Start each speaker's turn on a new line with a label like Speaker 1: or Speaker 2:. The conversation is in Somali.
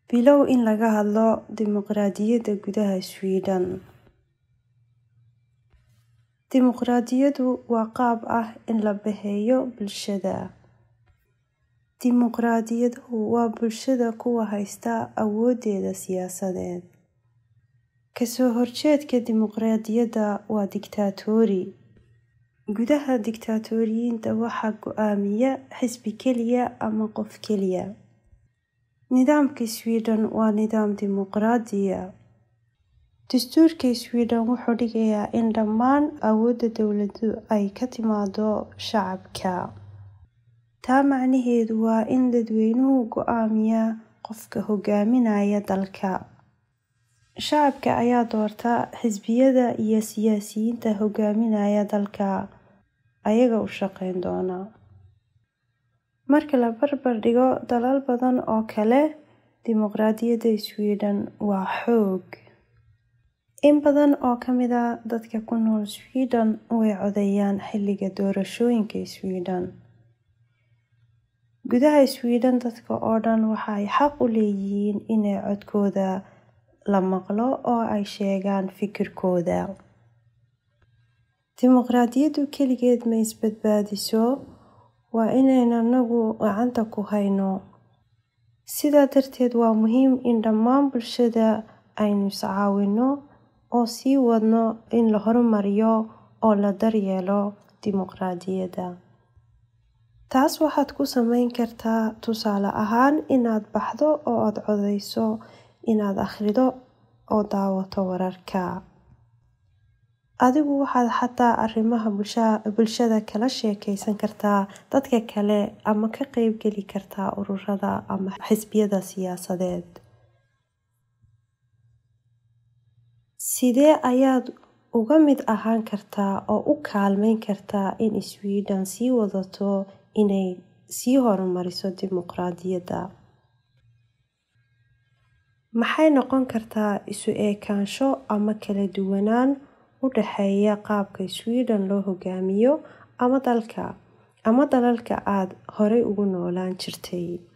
Speaker 1: Bilow in laga hadlo dimuqraadiyadda gudaha Sweden. Dimuqraadiyaddu waa qaab ah in la bixiyo bulshada. Dimuqraadiyaddu waa bulshada kuwa haysta awoodeeda siyaasadeed. Ka soo horjeedka dimuqraadiyadda waa dictatori. Gudaha dictatoriyiinta waxaa go'aamiya xisbi keliya ama qof keliya. Nidaamka Sweden waa nidaam dimuqraadiya. Dastuurka Sweden wuxuu dhigayaa in dhammaan awoodda dowladdu ay ka timaado shacabka. Taa macnaheedu waa in dadweynuhu go'aamiya qofka hogaaminaya dalka. Shacabka ayaa doorta xisbiyada iyo siyaasiyiinta hogaaminaya dalka, ayaga u shaqeyn doona. Marka la barbar dhigo dalal badan oo kale, dimuqraadiyadda Sweden waa xoog. In badan oo ka mid ah dadka ku nool Sweden way codeeyaan xilliga doorashooyinka Sweden. Gudaha Sweden, dadka oo dhan waxay xaq u leeyihiin inay codkooda la maqlo oo ay sheegaan fikirkooda. Dimuqraadiyaddu keligeed ma isbadbaadiso, waa inaynu anagu gacanta ku hayno. Sidaa darteed, waa muhiim in dhammaan bulshada aynu is caawino oo sii wadno in la horumariyo oo la daryeelo dimuqraadiyadda. Taas waxaad ku samayn kartaa tusaale ahaan inaad baxdo oo aad codeyso, inaad akhrido oo daawato wararka. Adigu waxaad xataa arrimaha bulshada kala sheekeysan kartaa dadka kale ama ka qeyb geli kartaa ururada ama xisbiyada siyaasadeed. Sidee ayaad uga mid ahaan kartaa oo u kaalmeyn kartaa in Sweden sii wadato inay sii horumariso dimuqraadiyadda? Maxay noqon kartaa isu ekaansho ama kala duwanaan u dhexeeya qaabka Sweden loo hogaamiyo ama dalka ama dalalka aad horay ugu noolaan jirtay?